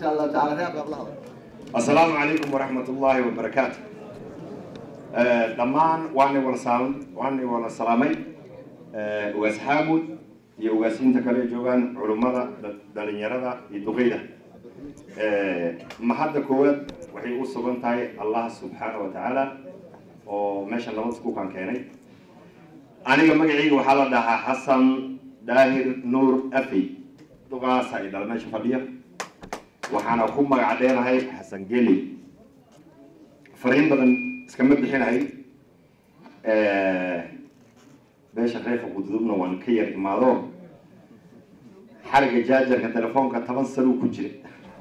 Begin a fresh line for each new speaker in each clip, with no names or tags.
insha allahu taala reer qablahada
asalaamu calaykum waraxmat ullaahi wabarakaatu dhammaan waani wala saal waani wala salaamay ugaas xaamud iyo ugaasiinta kale joogaan culummada dhalinyarada iyo duqeyda mahadda koowaad waxay u sugan tahay allah subxaana wa tacaala oo meesha nabad iskuukan keenay aniga magacayga waxaa la dhahaa xasan daahir nuur afey duqaasa i dhal meesha fadhiya waxaana ku magac dheenahay xasan geli fariin badan iskama bixinahay beesha reerka gududubna waan ka yar imaado xariga jaajarka telefoonka toban sanuu ku jira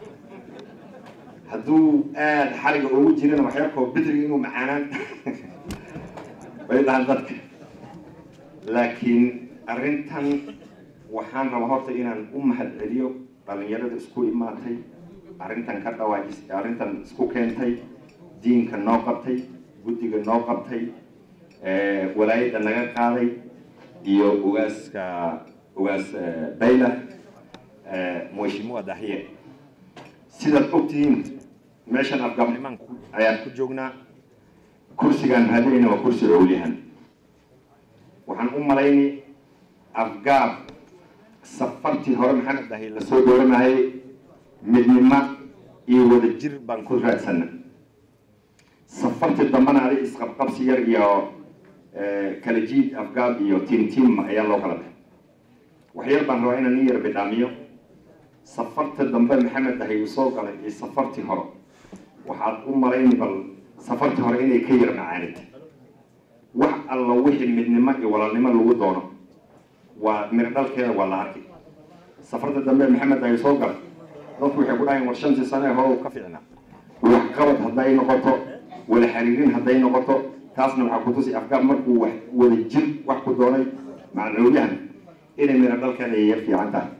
hadduu aada xariga ugu jirana waxyarkoo bidriga inuu macaanaan bay dhahan dadka laakiin arrintan waxaan rabaa horta inaan u mahad celiyo dhalinyarada isku imaatay arrintan ka dhawaajis arrintan isku keentay diinka noo qabtay guddiga noo qabtay walaayadda naga qaaday iyo ugaaska ugaas bayla mheshimiwa dahiye sidaad ogtihiin meeshan afgaabnimaan ayaan ku joognaa kursigaan raadinayna waa kursi owliyahan waxaan u malayni afgaab safartii hore maxamed dahiye lasoo dooranayay midnimo iyo wada jir baan ku raadsana safartii dambana adig isqabqabsi yar iyo kala jiid afgaab iyo tiim tiim ayaa loo kala baxay waxyar baan rabaa inaan nin yar bidhaamiyo safarta dambe maxamed dahiye uu soo galay iyo safartii hore waxaad u malayni bal safartii hore inay ka yar macaanita wax alla wixii midnimo iyo walaalnimo lagu doono waa mirdhalkeeda waa la arkay safarta dambe maxamed dahiye soo galay dadku waxay ku dhahayn war shantii sane hore ka fiicnaa waxqabad hadday noqoto wada xiriirin hadday noqoto taasna waxaa kutusi afgaab markuu wax wada jir wax ku doonay macnawyahan inay mira dhalkeeda ay yar fiican tahay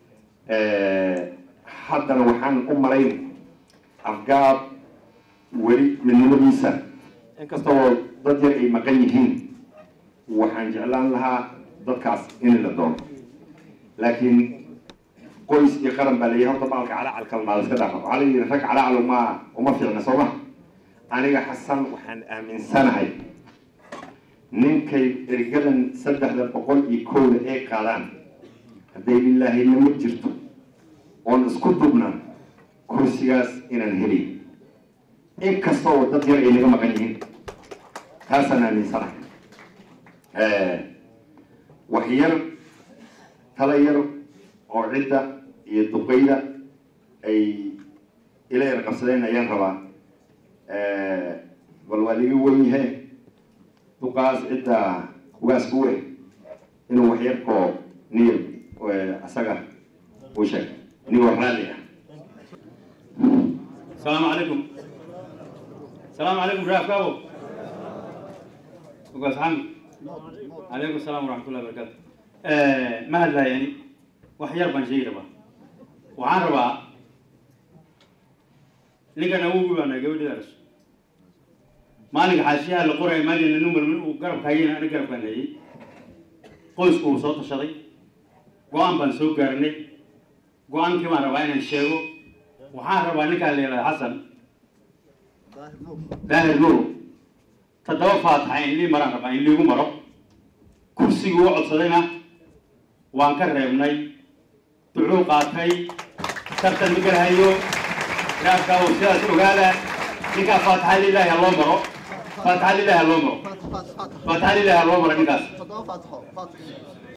haddana waxaan u malayn afgaab weli midnimadiisa inkastoo dad yar ay maqan yihiin waxaan jeclaan lahaa dadkaas in la doono laakiin qoys iyo qaran baa layihi horta baalka calacalkal maa iska dhaafa waxaa la yidhi rag calacal uma uma fiicna soo ma aniga xasan waxaan aaminsanahay ninkay ergadan saddexda boqol iyo kowda ay qaadaan hadday lilaahinimo jirto oon isku dubnaan kursigaas inaan helay inkastoo dad yar ay naga maqan yihiin taasaan aaminsanahay wax yar tala yar oo cidda iyo duqeyda ay ila yar qabsadeen ayaan rabaa bal waa liga wen yahe duqaas cidda ugaas ku eh inuu waxyarkoo niyar asaga u sheeg niyoo raalli ah
السلام عليكم السلام عليكم رياض كابو وقاس حمد عليكم السلام ورحمة الله وبركاته آه ما هذا يعني وحير بان شيء ربا وعن ربا لقى نوبي وانا قبل درس ما لقى حاشيها القرى ما لقى نمر من وقرب كاين انا قرب كان هي قوس كو صوت الشري قوان بان سوق قرني قوان كما ربا ان الشيخ waxaan rabaa ninkaan la yidhahda xasan daahir nuur toddoba faataxa in lii maraan rabaa in liigu maro kursigii u codsadayna waan ka reebnay ducuu qaatay tartan ma galahayo raabkaa uu sidaas ogaada ninkaa faataxa lilaahi ha loo maro faataxa lilaahi ha loo maro faataxa lilaahi ha loo maro ninkaas
toddoba faatixo faatixo